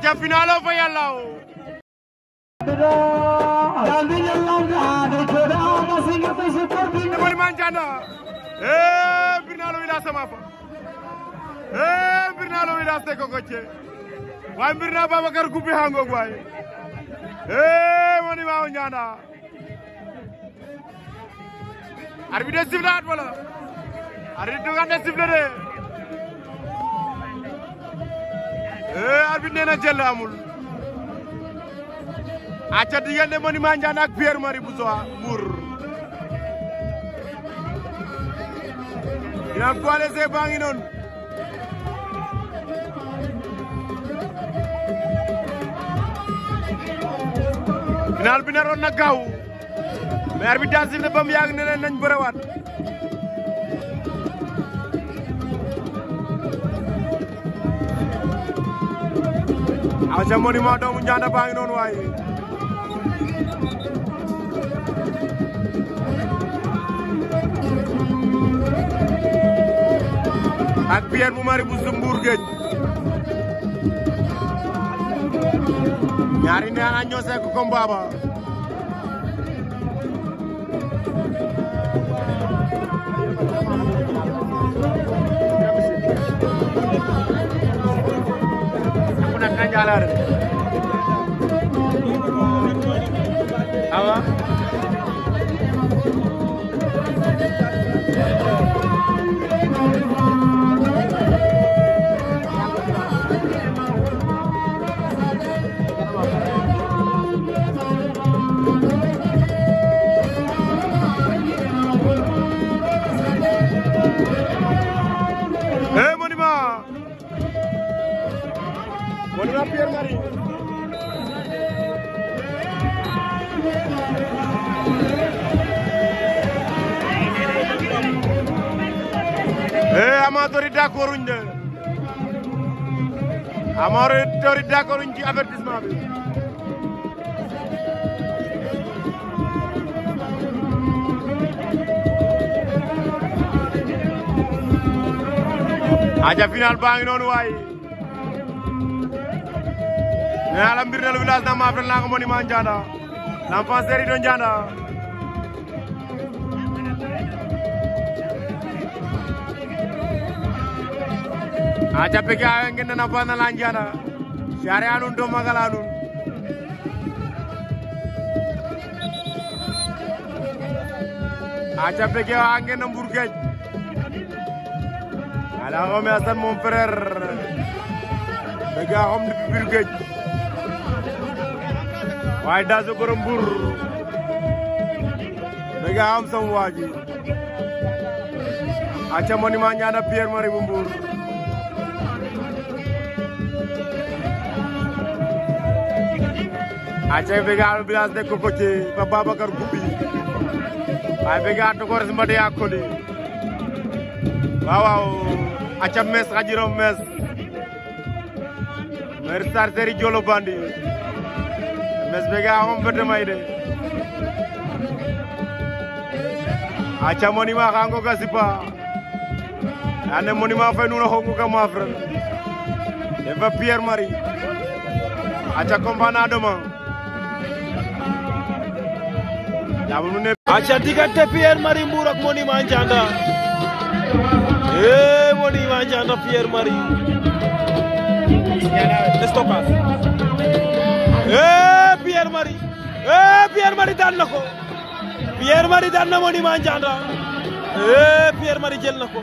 aca finalo fa yàlla o Moy Manjanda eh Birnalo Wilas sama fa eh Birnalo Wilas te ko gocce waaye Birna Babacar Goupi hango waay eh woni ma Njanda arbitre sifflé at wala arbitre dugande sifflé de eh arbitre nee na jël amul aca diggante Monument Ndiane ak Pierre Marie Bousso Mbour final poids léger baa ngi noonu final bi naroon na gaaw mais arbitre daa sifflé ba mu yàgg ne leen nañ bërewaat aca Monument doomu Ndianda baa ngi noonu waaye ak Pierre bu mari bu Mbour géej ñaari neena ñoo sekk combat ba kuna kanjalar awa Eh Monument Monument Pierre Marie Eh amateur yi d'accord uñ de amateur yi d'accord uñ ci avertissement bi aja final baa ngi noonu waay nee naa la mbir ne lu village na maaf ren laa ko Monument Ndianda l'enfant chéri de Ndianda aja peke awe ngene na bana la Ndianda siare anun to magal anun aja peke awe ngene Mbour Géej ala xome Assane mon frère bëgg a xam depuis biir géej waaye daa sa borom Mbour bëgg a xam sama waa ji aca Monument Ndianda Pierre Marie bu Mbour aca bëgg a village de Kokoce ba Babacar Goupi waaye bëgg a tokores mbade a koli waaw waaw aca mes xajirom mes mer sar seri jolo bandi mes be ga xom bete may de aca Monument xango ga sipa ane Monument fay nuno xongu ka mafren defa Pierre Marie aca combat na demain yabu nu ne aca diggante Pierre Marie Mbour ak Monument Ndianda eh Monument Ndianda Pierre Marie stockage eh Pierre Marie eh Pierre Marie daan na ko Pierre Marie daan na Monument Ndianda eh Pierre Marie jël na ko